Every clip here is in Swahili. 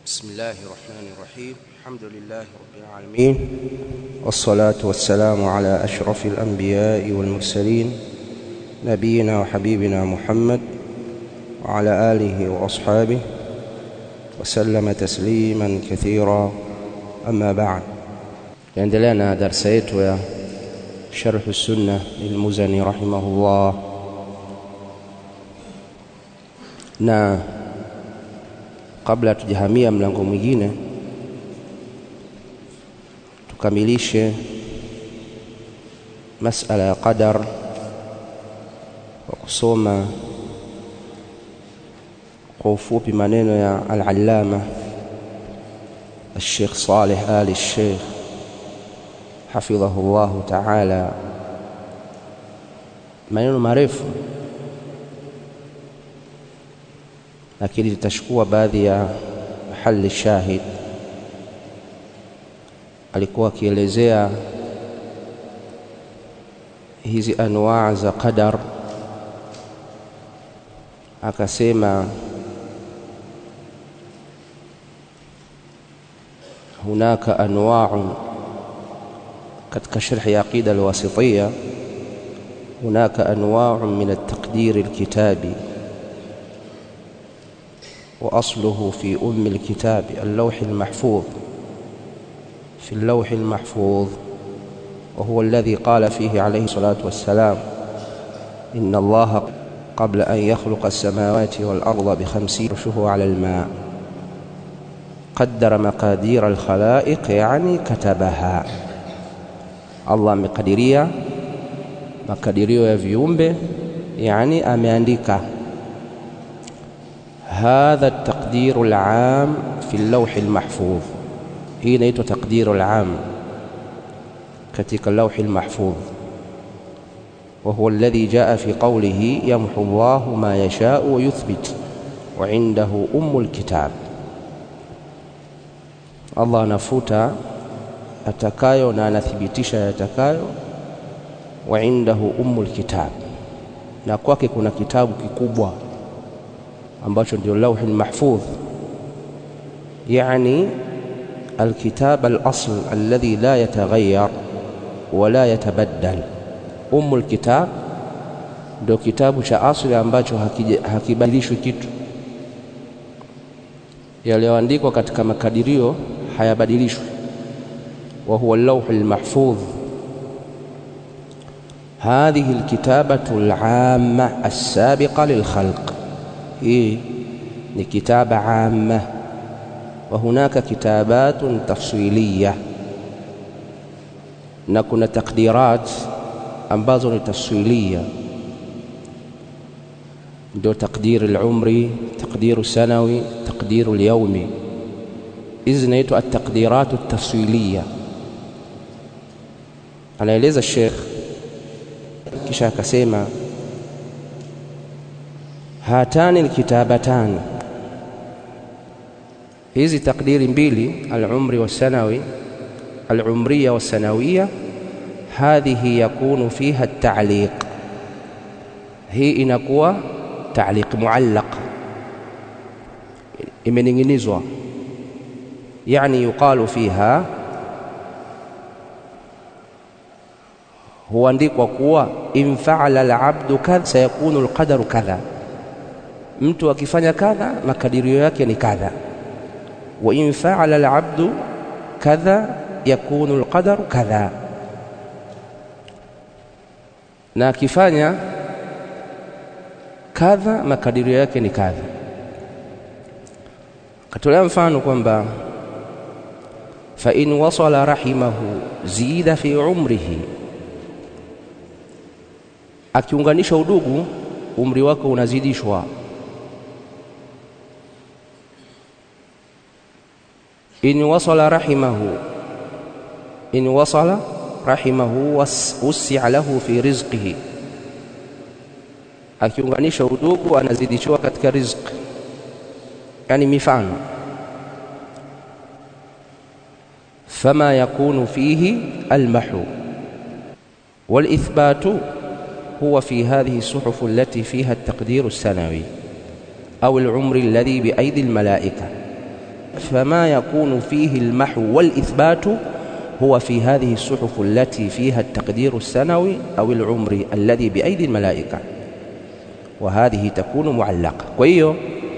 بسم الله الرحمن الرحيم الحمد لله رب العالمين والصلاة والسلام على أشرف الأنبياء والمرسلين نبينا وحبيبنا محمد وعلى آله وأصحابه وسلم تسليما كثيرا أما بعد يندلنا درسيت يا شرح السنة للمزني رحمه الله na kabla tujahamia mlango mwingine tukamilishe masala ya qadar kwa kusoma kwa ufupi maneno ya al-allama الشيخ صالح آل الشيخ حفظه الله تعالى maneno marefu lakini tutachukua baadhi ya mahali shahid alikuwa akielezea hizi anwaa za qadar akasema hunaka anwaa katika sharhi ya aqida alwasitiyya hunaka anwaa min at-taqdir al-kitabi وأصله في أم الكتاب اللوح المحفوظ في اللوح المحفوظ وهو الذي قال فيه عليه الصلاة والسلام إن الله قبل أن يخلق السماوات والأرض بخمسين عرشه على الماء قدر مقادير الخلائق يعني كتبها الله مقدرية مقدرية ya viumbe yani ameandika هذا التقدير العام في اللوح المحفوظ hii inaitwa taqdiru al-am katika lawhi al-mahfuz wa huwa alladhi jaa fi qawlihi yamhu Allahu ma yasha'u wa yuthbit wa indahu ummul kitab Allah anafuta atakayo na anathibitisha yatakayo wa indahu ummul kitab na kwake kuna kitabu kikubwa ambacho ndio lauhi mahfudh yani الكتاب الأصل الذي لا يتغير ولا يتبدل أم الكتاب ndio kitabu cha asili ambacho hakibadilishwi kitu yaliyoandikwa katika makadirio hayabadilishwi wa huwa al-lawh al-mahfudh hadhihi al-kitabatu al-'amma as-sabiqa lil-khalq hii ni kitaba amma wa hunaka kitabatun tafsiliya na kuna takdirat ambazo ni tafsiliya ndio takdir al-umri takdir sanawi takdir al-yawmi hizi zinaitwa at-taqdirat at-tafsiliya anaeleza Sheikh kisha akasema hatani alkitabatan hizi takdiri mbili al-umri was-sanawi al-umriya was-sanawiyya hadhihi yakunu fiha at-ta'liq hii inakuwa ta'liq muallaq imening'inizwa yani yuqalu fiha huandikwa kuwa in fa'ala al-'abdu kadha sayakunu al-qadaru kadha mtu akifanya kadha makadirio yake ni kadha wa in fa'ala al-'abdu kadha yakunu al-qadaru kadha na akifanya kadha makadirio yake ni kadha katolea mfano kwamba fa in wasala rahimahu zida fi umrihi akiunganisha udugu umri wake unazidishwa in wasala rahimahu in wasala rahimahu wasi'a lahu fi rizqihi akiunganisha udugu anazidishiwa katika riziki yani mifano fama yakunu fihi almahu والإثبات هو في هذه الصحف التي فيها التقدير السنوي أو العمر الذي بأيدي الملائكة فما يكون فيه المحو والإثبات هو في هذه الصحف التي فيها التقدير السنوي أو العمري الذي بأيدي الملائكة وهذه تكون معلقة وهيو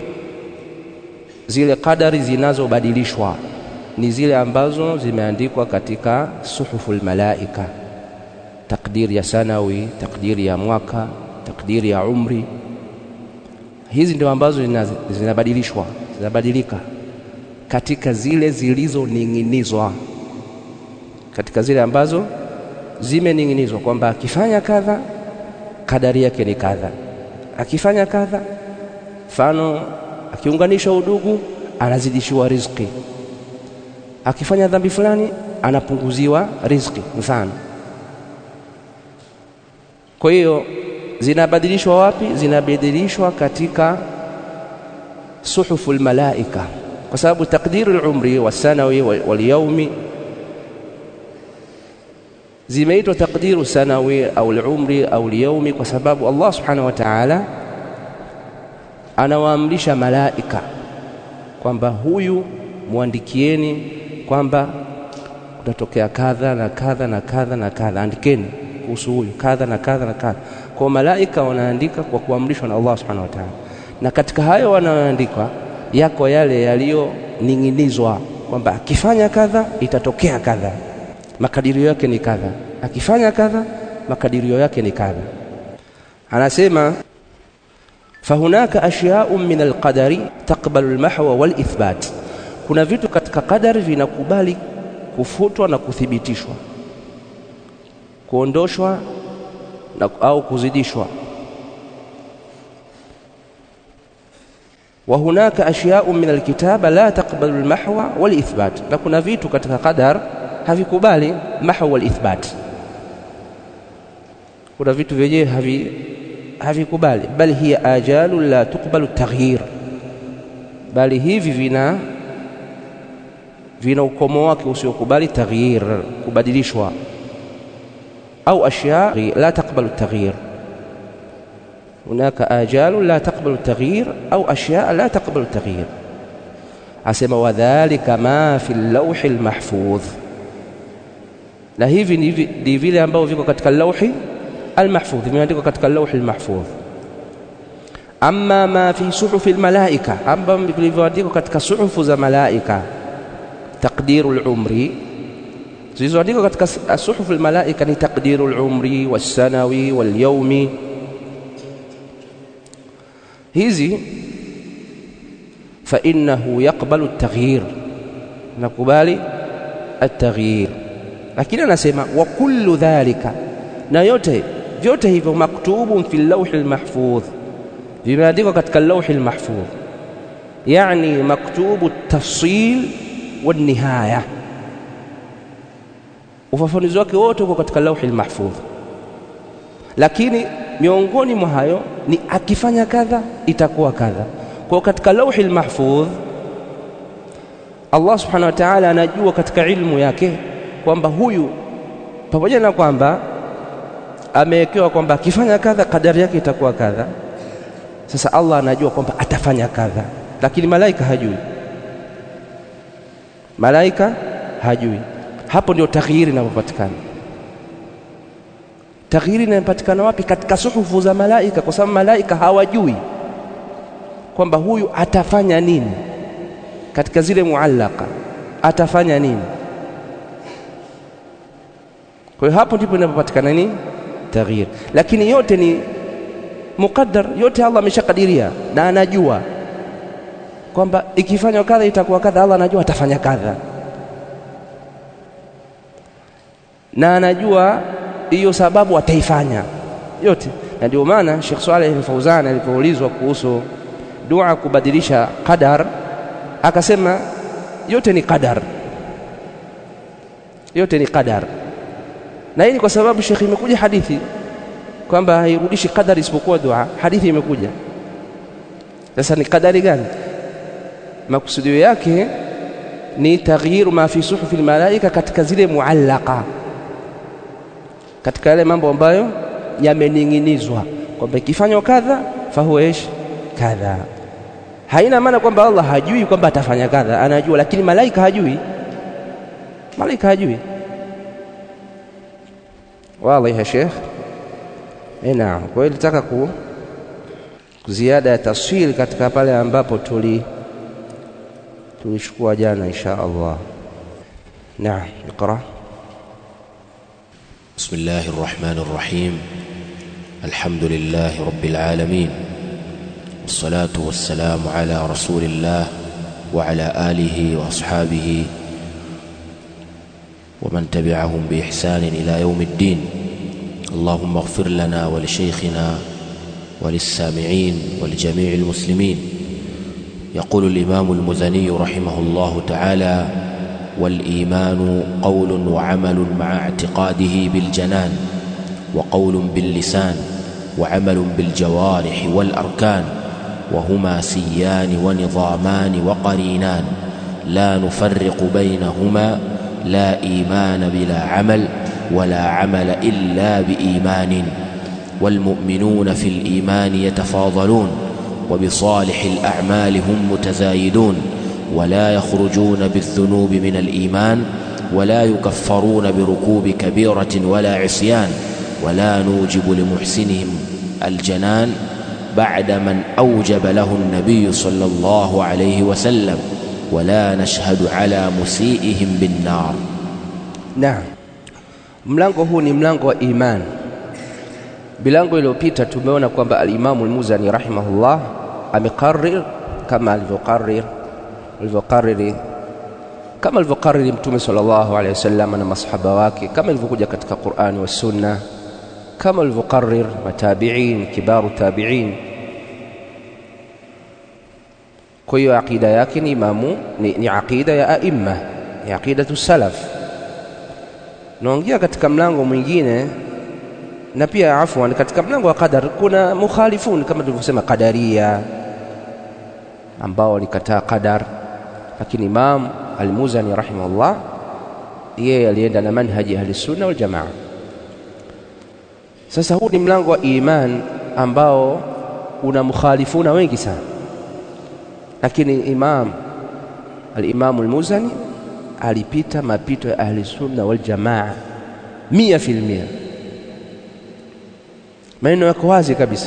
zile kadari zinazobadilishwa ni zile ambazo zimeandikwa katika suhuful malaika takdiri ya sanawi takdiri ya mwaka takdiri ya umri hizi ndio ambazo zinabadilishwa zinabadilika katika zile zilizoning'inizwa katika zile ambazo zimening'inizwa kwamba akifanya kadha kadari yake ni kadha akifanya kadha mfano akiunganisha udugu anazidishiwa riziki akifanya dhambi fulani anapunguziwa riziki mfano kwa hiyo zinabadilishwa wapi zinabadilishwa katika suhuful malaika kwa sababu takdiru al-umri wasanawi wal-yawmi zimeitwa takdiru sanawi au al-umri au al-yawmi kwa sababu Allah subhanahu wa ta'ala anawaamrisha malaika kwamba huyu muandikieni kwamba kutatokea kadha na kadha na kadha na kadha andikeni kuhusu huyu kadha na kadha na kadha kwa malaika wanaandika kwa kuamrishwa na Allah subhanahu wa ta'ala na katika hayo wanaoandikwa yako yale yaliyoning'inizwa kwamba akifanya kadha itatokea kadha makadirio yake ni kadha akifanya kadha makadirio yake ni kadha anasema fahunaka ashya'un min alqadari taqbalu almahwa walithbat kuna vitu katika qadari vinakubali kufutwa na kuthibitishwa kuondoshwa na, au kuzidishwa wa hunaka ashya'un min alkitaba la taqbalu almahwa walithbat na kuna vitu katika qadar havikubali mahwa walithbat kuna vitu vyenyewe havi havikubali bali hiya ajalu la tuqbalu taghyir bali hivi vina vina ukomo wake usiokubali taghyir kubadilishwa au ashya la taqbalu taghyir هناك آجال لا تقبل التغيير أو أشياء لا تقبل التغيير أسمى وذلك ما في اللوح المحفوظ na hivi ni vile ambavyo viko katika lauhi almahfudh vimeandikwa katika lauhi almahfudh amma ma fi suhufi almalaika ambavyo vilivyoandikwa katika suhufu za malaika taqdiru alumri zilizoandikwa katika suhufu almalaika ni taqdiru alumri wassanawi walyawmi hizi fa innahu yaqbalu at-taghyir nakubali at-taghyir lakini anasema wa kullu dhalika na yote vyote hivyo maktubun fi lawhi almahfudh vimeandikwa katika lawhi almahfudh yani maktubu tafsil wa nihaya ufafanuzi wake wote uko katika lawhi almahfudh lakini miongoni mwa hayo ni akifanya kadha itakuwa kadha kwa katika lawhi almahfudh Allah subhanahu wa ta'ala anajua katika ilmu yake kwamba huyu pamoja na kwamba amewekewa kwamba akifanya kadha kadari yake itakuwa kadha sasa Allah anajua kwamba atafanya kadha lakini malaika hajui malaika hajui hapo ndio taghyiri inapopatikana taghyiri inapatikana wapi katika suhufu za malaika kwa sababu malaika hawajui kwamba huyu atafanya nini katika zile muallaka atafanya nini kwa hiyo hapo ndipo inapopatikana nini taghyir lakini yote ni muqaddar yote Allah ameshakadiria na anajua kwamba ikifanywa kadha itakuwa kadha Allah anajua atafanya kadha na anajua hiyo sababu ataifanya yote na ndio maana Sheikh Saleh Al-Fauzan alipoulizwa kuhusu dua kubadilisha qadar akasema yote ni qadar yote ni qadar na hii kwa sababu Sheikh imekuja hadithi kwamba hairudishi qadar isipokuwa dua hadithi imekuja sasa ni qadari gani makusudio yake ni taghyiru ma fi suhufi almalaika katika zile muallaka katika yale mambo ambayo yamening'inizwa kwamba ikifanywa kadha fahuwa ish kadha haina maana kwamba Allah hajui kwamba atafanya kadha, anajua, lakini malaika hajui. Malaika hajui. Wazi ya Sheikh? Eh, naam. Kwa hiyo nilitaka ku ziada ya taswiri katika pale ambapo tuli tulichukua jana insha Allah. Naam, iqra. بسم الله الرحمن الرحيم الحمد لله رب العالمين والصلاة والسلام على رسول الله وعلى آله وأصحابه ومن تبعهم بإحسان إلى يوم الدين اللهم اغفر لنا ولشيخنا وللسامعين ولجميع المسلمين يقول الإمام المزني رحمه الله تعالى والإيمان قول وعمل مع اعتقاده بالجنان وقول باللسان وعمل بالجوارح والأركان وهما سيان ونظامان وقرينان لا نفرق بينهما لا إيمان بلا عمل ولا عمل إلا بإيمان والمؤمنون في الإيمان يتفاضلون وبصالح الأعمال هم متزايدون ولا يخرجون بالذنوب من الإيمان ولا يكفرون بركوب كبيرة ولا عصيان ولا نوجب لمحسنهم الجنان بعد من أوجب له النبي صلى الله عليه وسلم ولا نشهد على مسيئهم بالنار Naam, mlango huu ni mlango wa iman. Milango iliyopita tumeona kwamba al-Imamu al-Muzani rahimahullah amekarrir kama alivyokarrir alivyokariri kama alivyokariri Mtume sallallahu alaihi wasallam na masahaba wake, kama ilivyokuja katika Qur'ani wa Sunna, kama alivyokarrir matabiin kibaru tabiin. Kwa hiyo aqida yake ni imamu ni, ni aqida ya aimma, ni aqidatu salaf. Naongea katika mlango mwingine na pia afwan, katika mlango wa qadar kuna mukhalifun kama tulivyosema qadaria ambao walikataa qadar, lakini Imam Al-Muzani rahimahullah yeye alienda na manhaji ahli sunna wal jamaa. Sasa huu ni mlango wa iman ambao una mukhalifuna wengi sana, lakini Imam al-Imam al-Muzani alipita mapito ya ahli sunna wal jamaa mia fil mia. Maneno yako wazi kabisa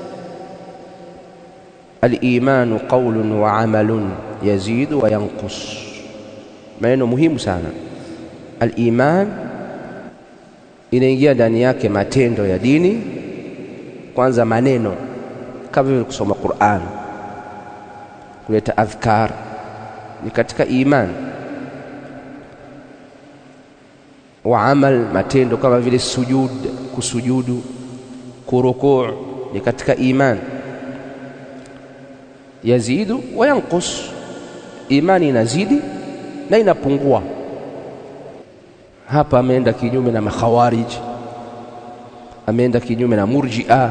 Al-imanu qaulun wa amalun yazidu wa yanqus. Maneno muhimu sana. Al-iman inaingia ndani yake matendo ya dini, kwanza maneno kama vile kusoma Qur'an, kuleta adhkar ni katika iman. Wa amal, matendo kama vile sujud, kusujudu, kurukuu ni katika iman yazidu wa yanqus, imani inazidi na inapungua. Hapa ameenda kinyume na makhawarij, ameenda kinyume na murjia.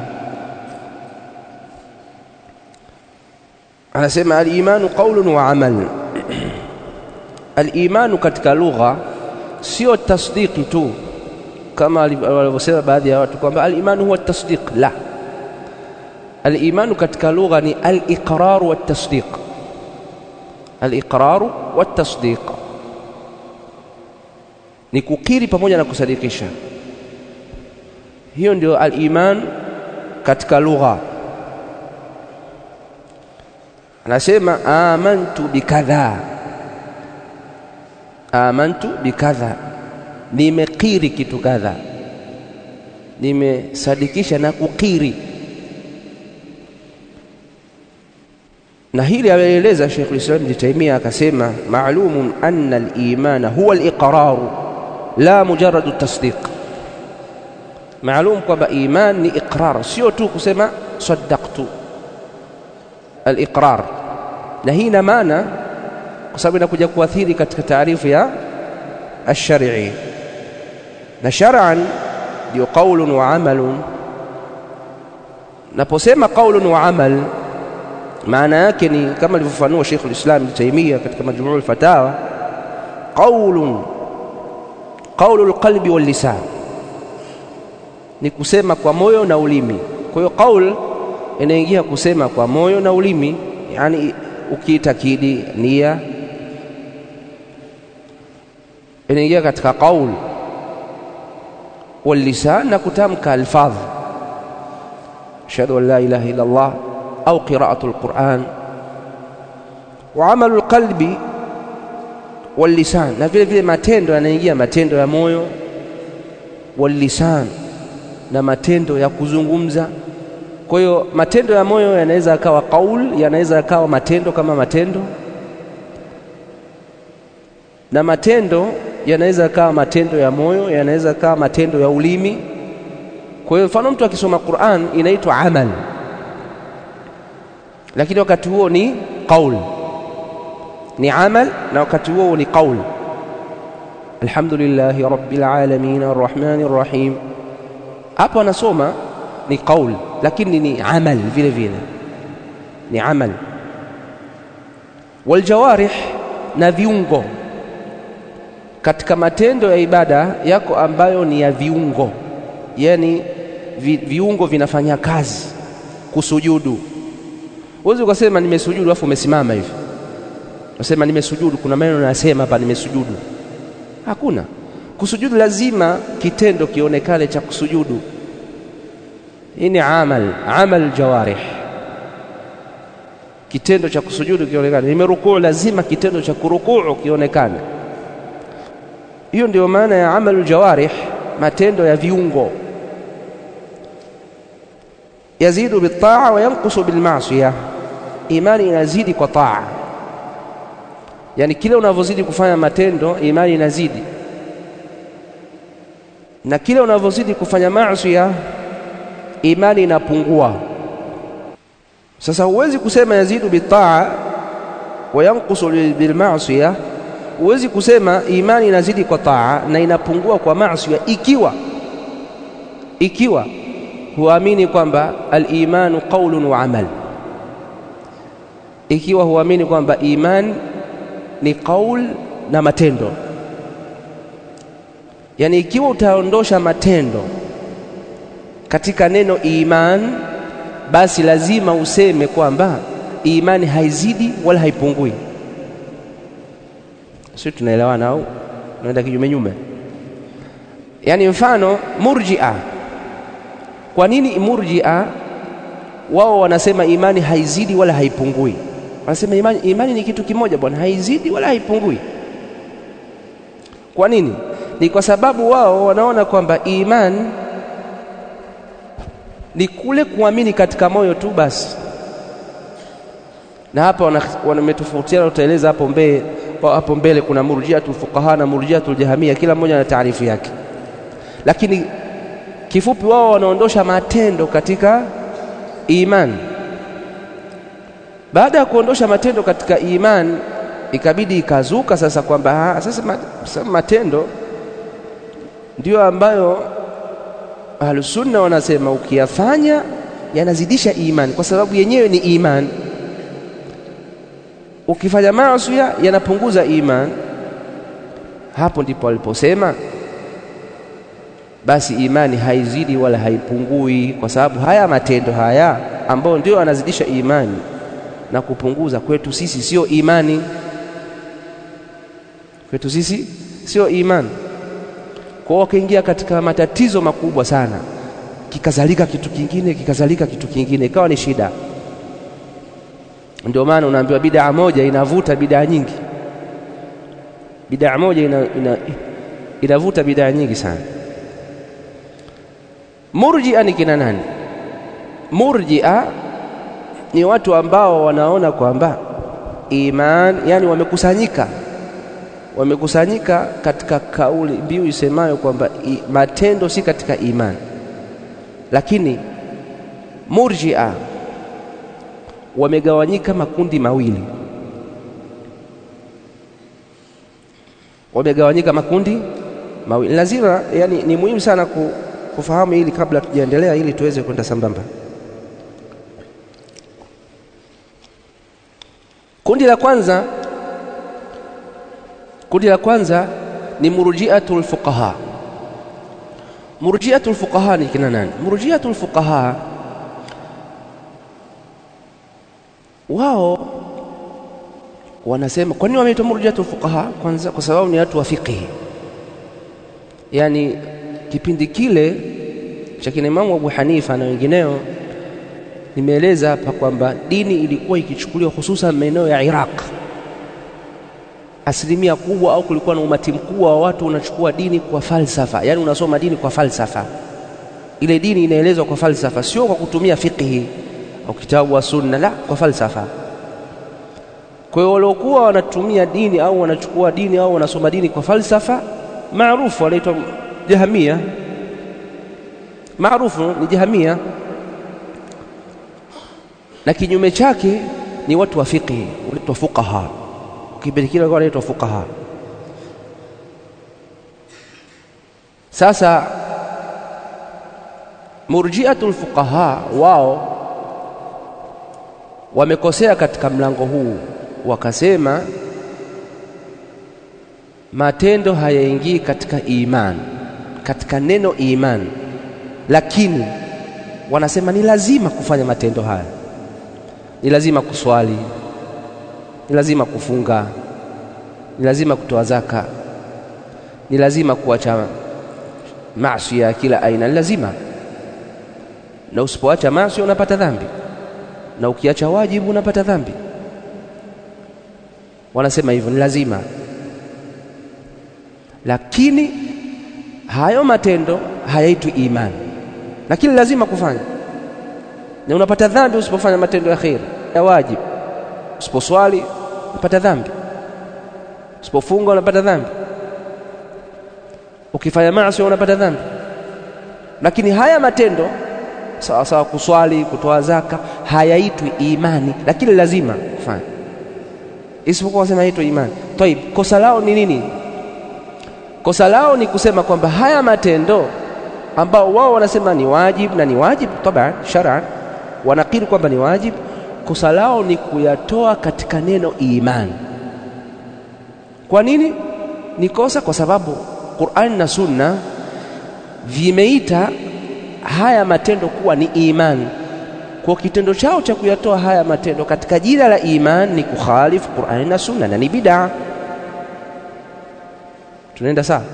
Anasema al-imanu qaulun wa amal. Al-imanu katika lugha sio tasdiki tu kama walivyosema baadhi ya watu kwamba al-imanu huwa tasdiq, la Al-imanu katika lugha ni al-iqraru wat-tasdiq. Al-iqraru wat-tasdiq ni kukiri pamoja na kusadikisha. Hiyo ndio al-iman katika lugha. Anasema amantu bikadha, amantu bikadha, nimekiri kitu kadha, nimesadikisha na kukiri na hili alieleza Sheikh Islam Ibn Taymiyyah akasema, maalumun anna al-imana huwa al-iqraru la mujarradu tasdiq. Maalum kwamba iman ni iqrar, sio tu kusema saddaqtu. Al-iqrar, na hii ina maana kwa sababu inakuja kuathiri katika taarifu ya ash-shar'i, na shar'an ndio qaulun wa amalun. Naposema qaulun wa amal maana yake ni kama alivyofanua Sheikh al-Islam Ibn Taymiyyah katika Majmuu al-Fatawa, qaulun qaulu al-qalbi wal lisan, ni kusema kwa moyo na ulimi. Kwa hiyo qaul inaingia kusema kwa moyo na ulimi, yani ukiitakidi nia inaingia katika qaul واللسان na kutamka alfadh ashhadu an la ilaha illa Allah au qira'atu alquran wa amalu alqalbi wallisan na vile vile matendo yanaingia matendo ya moyo wallisan na matendo ya kuzungumza kwa hiyo matendo ya moyo yanaweza yakawa qaul yanaweza yakawa matendo kama matendo na matendo yanaweza yakawa matendo ya moyo yanaweza yakawa matendo ya ulimi kwa hiyo mfano mtu akisoma Qur'an inaitwa amal lakini wakati huo ni qaul ni amal na wakati huo ni qaul alhamdulillahi rabbil alamin arrahmanir rahim hapo anasoma ni qaul lakini ni amal vile vile ni amal waljawarih na viungo katika matendo ya ibada yako ambayo ni ya viungo yani vi, viungo vinafanya kazi kusujudu huwezi ukasema nimesujudu alafu umesimama hivi unasema nimesujudu kuna maneno nasema hapa nimesujudu hakuna kusujudu lazima kitendo kionekane cha kusujudu hii ni amal amal jawarih kitendo cha kusujudu kionekane nimerukuu lazima kitendo cha kurukuu kionekane hiyo ndio maana ya amal jawarih matendo ya viungo yazidu bitaa wa yankusu bilmaasiya imani inazidi kwa taa yani kile unavyozidi kufanya matendo imani inazidi na kile unavyozidi kufanya maasiya imani inapungua sasa huwezi kusema yazidu bitaa wa yankusu bilmaasiya huwezi kusema imani inazidi kwa taa na inapungua kwa maasiya ikiwa ikiwa huamini kwamba al-imanu qaulun wa amal ikiwa huamini kwamba iman ni qaul na matendo yani ikiwa utaondosha matendo katika neno iman basi lazima useme kwamba imani haizidi wala haipungui sisi tunaelewana au tunaenda kinyume nyume yani mfano murji'a kwa nini murji'a wao wanasema imani haizidi wala haipungui wanasema imani, imani ni kitu kimoja bwana haizidi wala haipungui kwa nini ni kwa sababu wao wanaona kwamba imani ni kule kuamini katika moyo tu basi na hapa wametofautiana utaeleza hapo mbele hapo mbele kuna murjiatul fuqaha na murjiatul jahamia kila mmoja na taarifu yake lakini kifupi wao wanaondosha matendo katika iman baada ya kuondosha matendo katika iman ikabidi ikazuka sasa kwamba sasa matendo ndio ambayo ahlusunna wanasema ukiyafanya yanazidisha iman kwa sababu yenyewe ni iman ukifanya maasi yanapunguza iman hapo ndipo aliposema basi imani haizidi wala haipungui kwa sababu haya matendo haya ambayo ndio yanazidisha imani na kupunguza kwetu sisi sio imani kwetu sisi sio imani kwa wakaingia katika matatizo makubwa sana kikazalika kitu kingine kikazalika kitu kingine ikawa ni shida ndio maana unaambiwa bid'a moja inavuta bid'a nyingi bid'a moja ina, ina, inavuta bid'a nyingi sana murji'a ni kina nani murji'a ni watu ambao wanaona kwamba iman yani wamekusanyika wamekusanyika katika kauli mbiu isemayo kwamba matendo si katika imani lakini murji'a wamegawanyika makundi mawili wamegawanyika makundi mawili lazima yani ni muhimu sana kufahamu hili kabla tujaendelea ili tuweze kwenda sambamba kundi la kwanza kundi la kwanza ni murjiatul fuqaha murjiatul fuqaha ni kina nani murjiatul fuqaha wao wanasema kwa nini wameitwa murjiatul fuqaha? Kwanza kwa sababu ni watu wa fiqhi, yaani kipindi kile cha kina Imamu Abu Hanifa na wengineo, nimeeleza hapa kwamba dini ilikuwa ikichukuliwa hususan maeneo ya Iraq, asilimia kubwa au kulikuwa na umati mkubwa wa watu unachukua dini kwa falsafa, yaani unasoma dini kwa falsafa. Ile dini inaelezwa kwa falsafa, sio kwa kutumia fiqhi au kitabu wa sunna, la, kwa falsafa. Kwa hiyo waliokuwa wanatumia dini au wanachukua dini au wanasoma dini kwa falsafa maarufu wanaitwa Jahamia, maarufu ni Jahamia, na kinyume chake ni watu wa fiqhi wanaitwa fuqaha. Kipindi kile walikuwa wanaitwa fuqaha. Sasa murjiatul fuqaha wao wamekosea katika mlango huu, wakasema matendo hayaingii katika iman, katika neno iman, lakini wanasema ni lazima kufanya matendo haya, ni lazima kuswali, ni lazima kufunga, ni lazima kutoa zaka, ni lazima kuacha maasi ya kila aina, ni lazima. Na usipoacha maasi unapata dhambi, na ukiacha wajibu unapata dhambi. Wanasema hivyo, ni lazima lakini hayo matendo hayaitwi imani, lakini lazima kufanya, na unapata dhambi usipofanya matendo ya kheri ya wajibu. Usiposwali unapata dhambi, usipofunga unapata dhambi, ukifanya maasi unapata dhambi. Lakini haya matendo sawa sawa, kuswali, kutoa zaka, hayaitwi imani, lakini lazima kufanya, isipokuwa wasema haitwi imani. Taib, kosa lao ni nini? Kosa lao ni kusema kwamba haya matendo ambao wao wanasema ni wajibu na ni wajibu taban shar'an, wanakiri kwamba ni wajibu. Kosa lao ni kuyatoa katika neno imani. Kwa nini ni kosa? Kwa sababu Qur'an na Sunna vimeita haya matendo kuwa ni imani. Kwa kitendo chao cha kuyatoa haya matendo katika jina la imani ni kukhalifu Qur'an na Sunna na ni bid'a. Tunaenda sawa?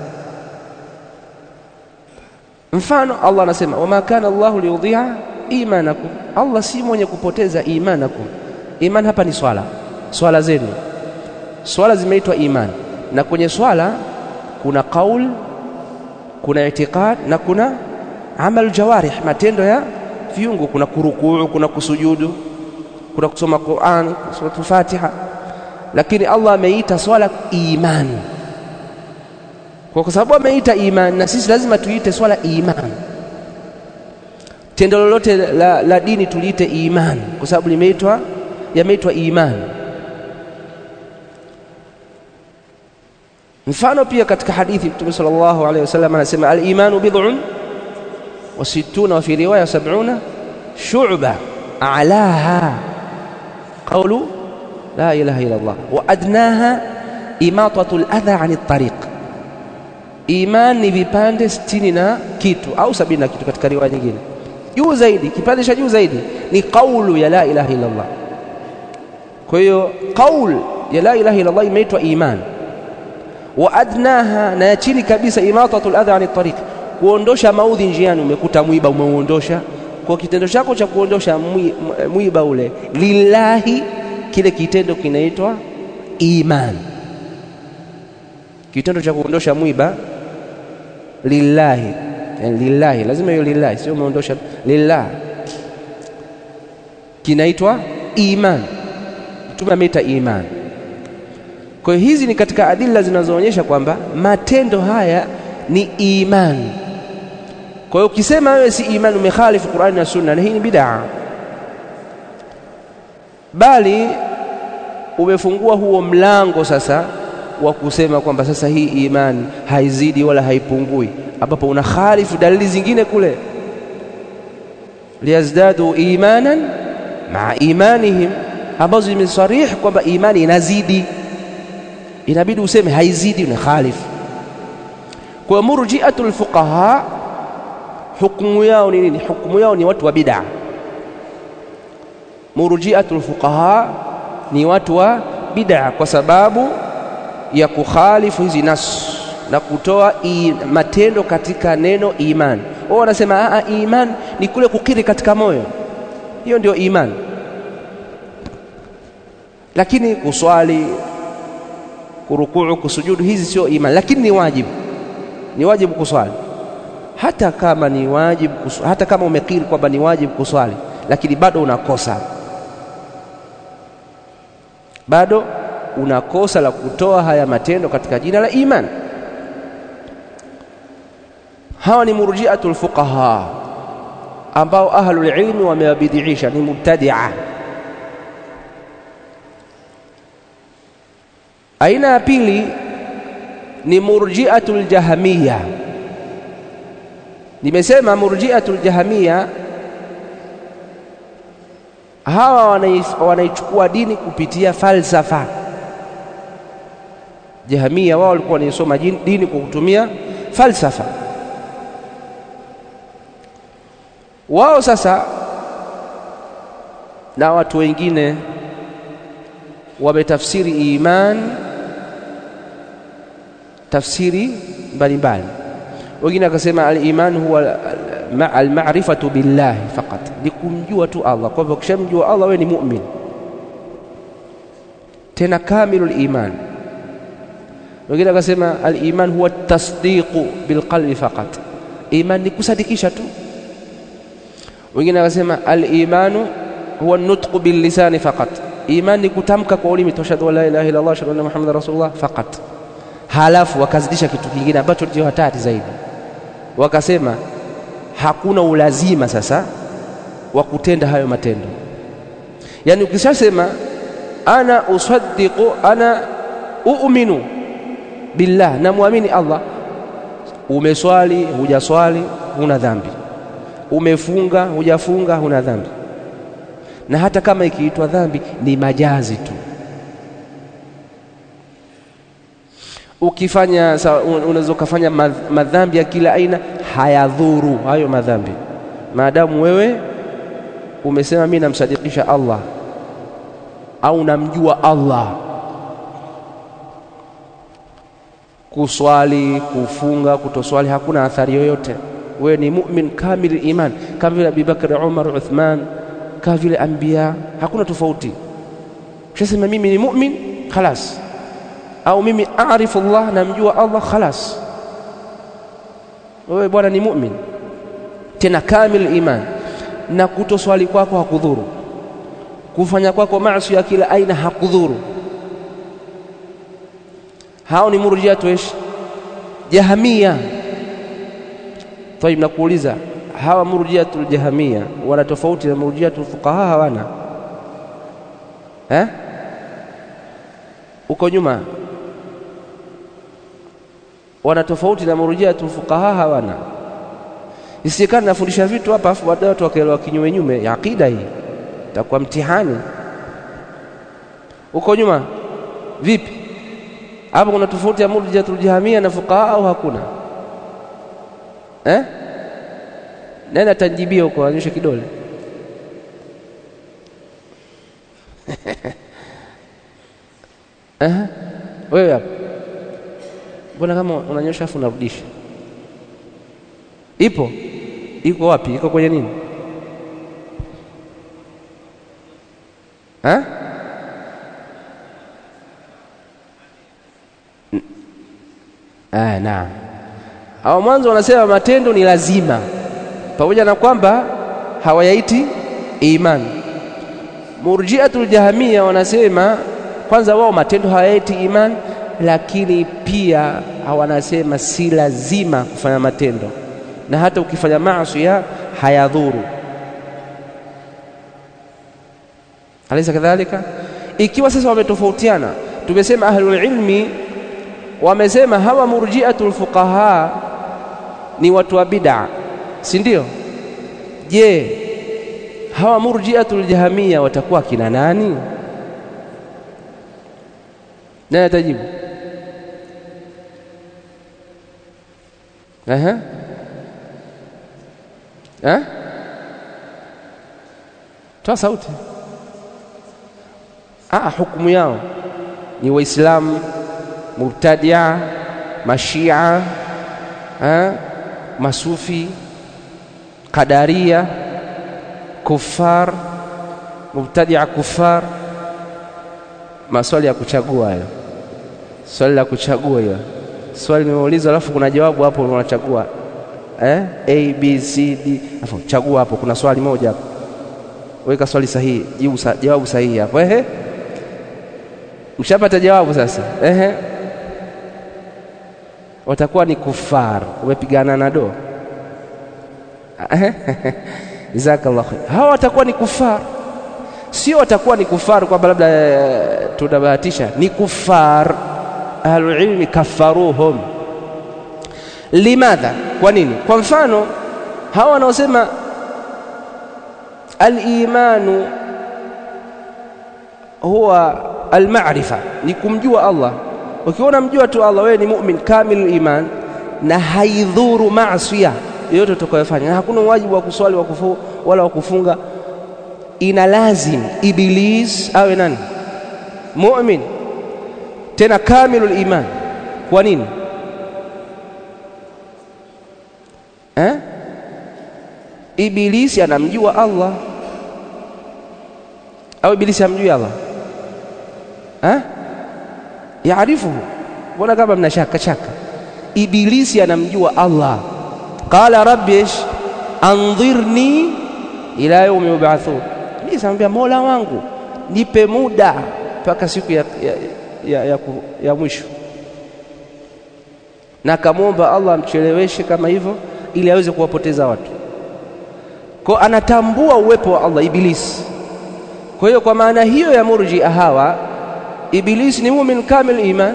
Mfano, Allah anasema wama kana Allahu liyudhi'a imanakum, Allah si mwenye kupoteza imanakum. Iman hapa ni swala, swala zenu. Swala zimeitwa iman, na kwenye swala kuna qaul, kuna itiqad na kuna amal jawarih, matendo ya viungo. Kuna kurukuu, kuna kusujudu, kuna kusoma Qur'an, suratul Fatiha, lakini Allah ameita swala imani kwa sababu ameita imani na sisi lazima tuite swala imani. Tendo lolote la, la dini tuliite imani kwa sababu limeitwa yameitwa imani. Mfano pia katika hadithi Mtume sallallahu alaihi wasallam anasema al-imanu bid'un wa sittuna wa fi riwaya sab'una shu'ba a'laha qawlu la ilaha illa Allah wa adnaha imatatu al-adha 'ani at-tariq Iman ni vipande sitini na kitu au sabini na kitu katika riwaya nyingine. Juu zaidi, kipande cha juu zaidi ni qaulu ya la ilaha illa Allah. Kwa hiyo qaul ya la ilaha illa Allah imeitwa iman. Wa adnaha, na ya chini kabisa imatatul adha ani tariq, kuondosha maudhi njiani. Umekuta mwiba umeuondosha, kwa kitendo chako cha kuondosha mwiba ule lillahi, kile kitendo kinaitwa iman. Kitendo cha kuondosha mwiba lillahi yani lillahi, lazima hiyo lillahi, sio umeondosha lillah, kinaitwa iman. Mtume ameita iman. Kwa hiyo hizi ni katika adila zinazoonyesha kwamba matendo haya ni imani. Kwa hiyo ukisema wewe si imani, umekhalifu Qur'ani na Sunna, na hii ni bid'a, bali umefungua huo mlango sasa wa kusema kwamba sasa hii imani haizidi wala haipungui, ambapo una khalifu dalili zingine kule, liyazdadu imanan maa imanihim, ambazo zimesarih kwamba imani inazidi, inabidi useme haizidi, una khalifu. Kwa murjiatul fuqaha hukumu yao ni nini? Hukumu yao ni watu wa bid'a. Murjiatul fuqaha ni watu wa bid'a kwa sababu ya kukhalifu hizi nas na kutoa i, matendo katika neno iman. Wao wanasema a iman ni kule kukiri katika moyo, hiyo ndio iman. Lakini kuswali, kurukuu, kusujudu, hizi sio iman, lakini ni wajibu, ni wajibu kuswali hata kama ni wajibu, hata kama umekiri kwamba ni wajibu kuswali, lakini bado unakosa, bado unakosa la kutoa haya matendo katika jina la iman. Hawa ni murjiatul fuqaha ambao ahlul ilmi wamewabidhiisha, ni mubtadia. Aina ya pili ni murjiatul jahmiya. Nimesema murjiatul jahmiya hawa wanaichukua dini kupitia falsafa. Jahmiya wao walikuwa wanaisoma dini kwa kutumia falsafa. Wao sasa na watu wengine wametafsiri iman tafsiri mbalimbali. Wengine wakasema al-iman huwa al-ma'rifatu billahi faqat, ni kumjua tu Allah. Kwa hivyo ukishamjua Allah wewe ni mu'min, tena kamilul iman. Wengine wakasema al-iman huwa tasdiqu bilqalbi faqat, iman ni kusadikisha tu. Wengine wakasema al-imanu huwa nutqu billisani faqat, iman ni kutamka kwa ulimi, tashhadu an la ilaha illa Allah, ashhadu anna muhammadar rasulullah faqat. Halafu wakazidisha kitu kingine ambacho ndio hatari zaidi, wakasema hakuna ulazima sasa wa kutenda hayo matendo. Yaani ukishasema ana usaddiqu ana uuminu billah, namwamini Allah, umeswali hujaswali, huna dhambi, umefunga hujafunga, huna dhambi, na hata kama ikiitwa dhambi ni majazi tu. Ukifanya unaweza ukafanya madhambi ya kila aina, hayadhuru hayo madhambi, maadamu wewe umesema mimi namsadikisha Allah au namjua Allah. Kuswali, kufunga, kutoswali hakuna athari yoyote. Wewe ni mu'min kamil iman, kama vile Abubakar, Umar, Uthman, kama vile anbiya, hakuna tofauti. Ushasema mimi ni mu'min khalas au mimi arifu Allah, namjua Allah khalas, wewe bwana ni mu'min tena kamil iman. Na kutoswali kwako hakudhuru, kufanya kwako maasi ya kila aina hakudhuru. Hao ni murjiatu ish jahamia. Tayib, nakuuliza hawa murjiatul jahamia wana tofauti na murjiatul fuqaha? Hawana eh? Uko nyuma wana tofauti na murjiatul fuqaha? Hawana. Isikana nafundisha vitu hapa afu baadaye watu wakaelewa kinyume nyume ya akida hii, itakuwa mtihani. Uko nyuma vipi? Hapo kuna tofauti ya murjiatul jahamia na fuqaha au hakuna eh? Nani atanjibia huko, anyoshe kidole eh? Wewe hapo mbona kama unanyosha afu unarudisha? Ipo iko wapi? Iko kwenye nini eh? Ah, naam. Hao mwanzo wanasema matendo ni lazima, pamoja na kwamba hawayaiti imani. Murjiatul jahamia wanasema kwanza, wao matendo hawayaiti imani, lakini pia wanasema si lazima kufanya matendo, na hata ukifanya maasi hayadhuru. Alaysa kadhalika? Ikiwa sasa wametofautiana, tumesema ahlul ilmi wamesema hawa murjiatul fuqaha ni watu wa bid'a, si ndio? Je, hawa murjiatul jahamia watakuwa kina nani? Nani atajibu? Aha. Eh? Toa sauti. Ah, hukumu yao ni Waislamu, mubtadia, mashia, ha? masufi, qadaria, kufar, mubtadia, kufar. Maswali ya kuchagua hayo, swali la kuchagua hiyo. Swali nimeulizwa, alafu kuna jawabu hapo, unachagua eh? A, B, C, D, alafu chagua hapo, kuna swali moja hapo, weka swali sahihi, jibu sa, jawabu sahihi hapo. Ehe, mshapata jawabu sasa. Ehe, watakuwa ni kufar, umepigana na do. Jazakallah khair. Hawa watakuwa ni kufar, sio watakuwa ni kufar kwamba labda tunabahatisha, ni kufar. Ahlulilmi kafaruhum limadha, kwa nini? Kwa mfano hawa wanaosema al-imanu huwa al-ma'rifa, ni kumjua Allah. Ukiona mjua tu Allah, wewe ni mu'min kamil iman, na haidhuru maasiya yoyote utakayofanya, na hakuna wajibu wa kuswali wa kufu, wala wa kufunga. Ina lazim Iblis awe nani? Mu'min, tena kamilul iman. Kwa nini? Eh? Ibilisi anamjua Allah au Ibilisi hamjui Allah eh? Yaarifuhu, mbona kama mna shaka shaka? Ibilisi anamjua Allah. Qala rabbi ish andhirni ila yaumi yub'athun, Ibilisi anamwambia Mola wangu nipe muda mpaka siku ya, ya, ya, ya, ya mwisho, na akamwomba Allah amcheleweshe kama hivyo ili aweze kuwapoteza watu. Kwa anatambua uwepo wa Allah Ibilisi. Kwa hiyo kwa maana hiyo ya murjia hawa, Ibilisi ni mumin kamil iman.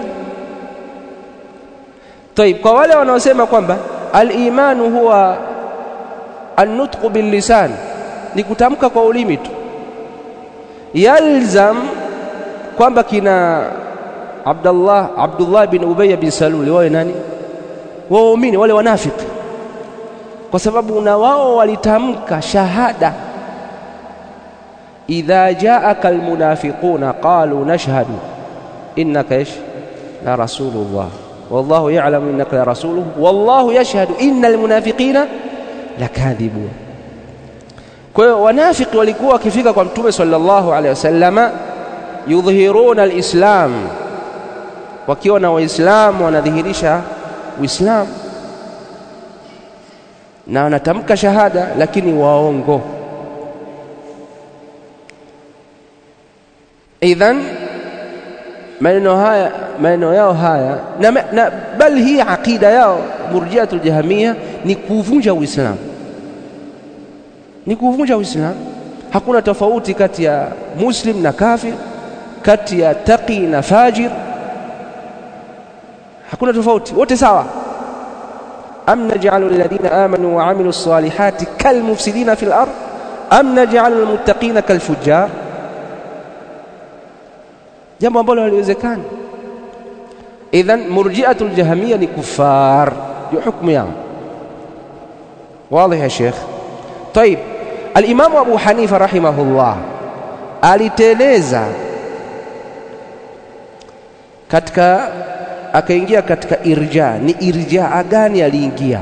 Taib, kwa wale wanaosema kwamba al-imanu huwa an-nutqu bil lisan, ni kutamka kwa ulimi tu, yalzam kwamba kina Abdullah Abdullah bin Ubay bin Salul wawe nani? Waumini wale wanafiki kwa sababu na wao walitamka shahada, idha jaaka almunafiquna qalu nashhadu innaka ish la rasulullah wallahu ya'lamu innaka la rasuluhu wallahu yashhadu innal munafiqina lakadhibun. Kwa hiyo wanafiki walikuwa wakifika kwa Mtume sallallahu alaihi wasallama, yudhhiruna alislam, wakiwa na Waislamu wanadhihirisha Uislamu na wanatamka shahada lakini waongo. Idhan maneno haya maneno yao haya na, na bal hii aqida yao Murjiatul Jahamia ni kuvunja Uislamu, ni kuvunja Uislamu. Hakuna tofauti kati ya muslim na kafir, kati ya taqi na fajir, hakuna tofauti, wote sawa am naj'alu alladhina amanu wa amilu salihati kalmufsidina fil ard am naj'alu almuttaqina kalfujjar, jambo ambalo haliwezekani. Idhan murjiatul jahamia ni kufar, ndio hukumu yao. Wazi ya Sheikh. Tayib, alimamu Abu Hanifa rahimahullah aliteleza katika akaingia katika irja. Ni irjaa gani aliingia?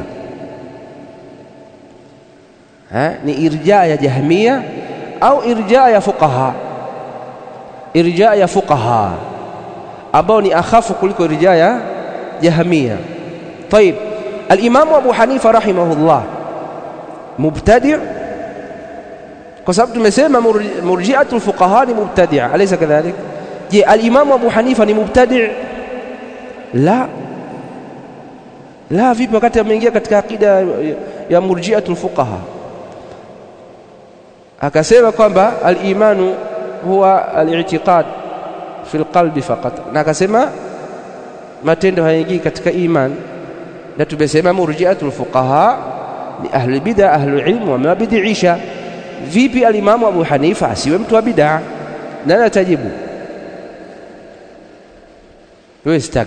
Ha? Ni irja ya Jahmia au irja ya fuqaha? Irja ya fuqaha ambao ni akhafu kuliko irja ya Jahmia. Tayib, alimamu Abu Hanifa rahimahullah mubtadi' kwa sababu tumesema murji'atul fuqaha ni mubtadi'a, alaysa kadhalik? Je, alimamu Abu Hanifa ni mubtadi' la la, vipi wakati ameingia katika akida ya murjiatul fuqaha? Akasema kwamba al-imanu huwa al-i'tiqad fi al-qalbi faqat, na akasema matendo hayaingii katika iman, na tumesema murjiatul fuqaha ni ahli bid'a, ahli ilmu wamewabidhiisha. Vipi alimamu Abu Hanifa asiwe mtu wa bid'a? Nani atajibu? Wewe sitaki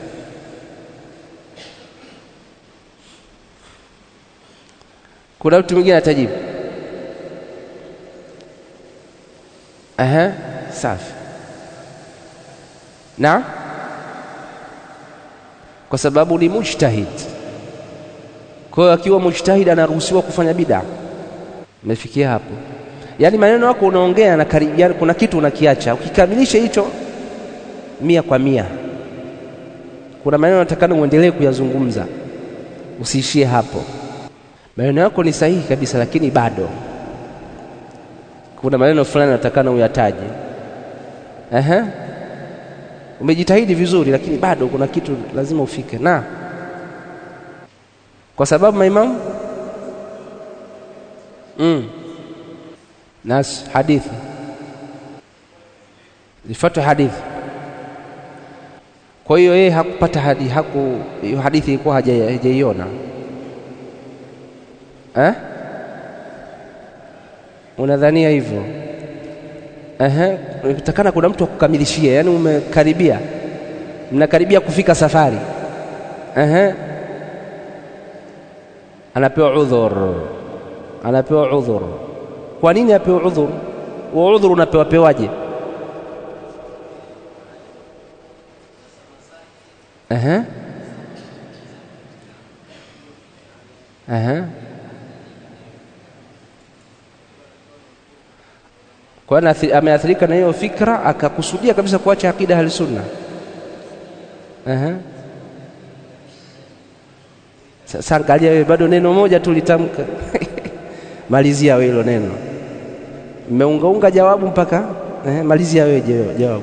Kuna mtu mwingine atajibu? Aha, safi. na kwa sababu ni mujtahid. Kwa hiyo akiwa mujtahid anaruhusiwa kufanya bid'a. Umefikia hapo? Yaani maneno yako unaongea na karibiana, kuna kitu unakiacha, ukikamilisha hicho mia kwa mia. Kuna maneno natakana uendelee kuyazungumza, usiishie hapo. Maneno yako ni sahihi kabisa, lakini bado kuna maneno fulani natakana uyataje. Ehe, umejitahidi vizuri, lakini bado kuna kitu lazima ufike na kwa sababu maimamu mm. nas hadithi zifuatwe hadithi. Kwa hiyo yeye hakupata hadithi, haku hiyo hadithi ilikuwa hajaiona eh? Unadhania hivyo? Ehe, unatakana kuna mtu akukamilishie, yaani umekaribia, mnakaribia kufika safari. Ehe, anapewa udhur, anapewa udhur. Kwa nini apewa udhur? Huo udhur unapewa pewaje? Ehe, ehe kwa hiyo ameathirika na hiyo fikra akakusudia kabisa kuacha akida ahli sunna. Ehe, sasa angalia wewe, bado neno moja tu litamka malizia wewe hilo neno, mmeungaunga jawabu mpaka ehe, malizia wewe jawabu.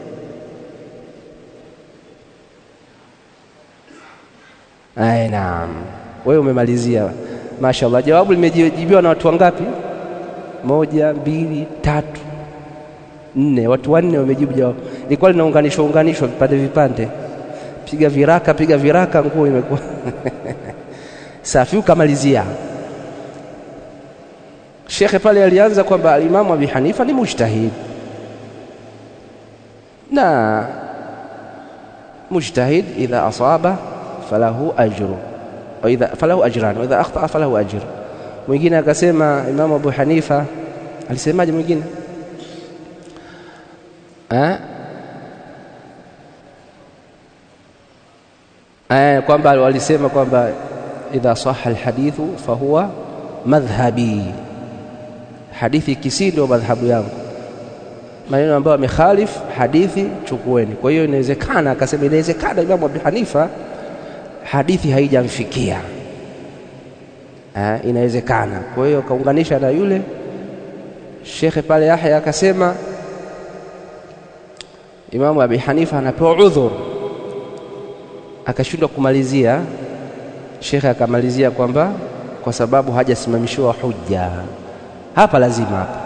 Ai, naam, wewe umemalizia, mashaallah. Jawabu limejibiwa na watu wangapi? moja, mbili, tatu, nne. Watu wanne wamejibu jawabu. Ilikuwa linaunganishwa unganishwa vipande vipande, piga viraka, piga viraka, nguo imekuwa safi. Ukamalizia. Shekhe pale alianza kwamba alimamu Abi Hanifa ni mujtahid na mujtahid idha asaba falahu ajru wa idha falahu ajran wa idha akhtaa falahu ajr Mwingine akasema Imamu Abu Hanifa alisemaje? Mwingine eh, kwamba walisema kwamba idha saha alhadithu fahuwa madhhabi, hadithi kisi ndio madhhabu yangu. Maneno ambayo amekhalif hadithi chukueni. Kwa hiyo inawezekana, akasema inawezekana Imamu Abu Hanifa hadithi haijamfikia Ha, inawezekana. Kwa hiyo kaunganisha na yule shekhe pale Yahya akasema Imamu Abi Hanifa anapewa udhur, akashindwa kumalizia. Shekhe akamalizia kwamba kwa sababu hajasimamishiwa hujja. Hapa lazima hapa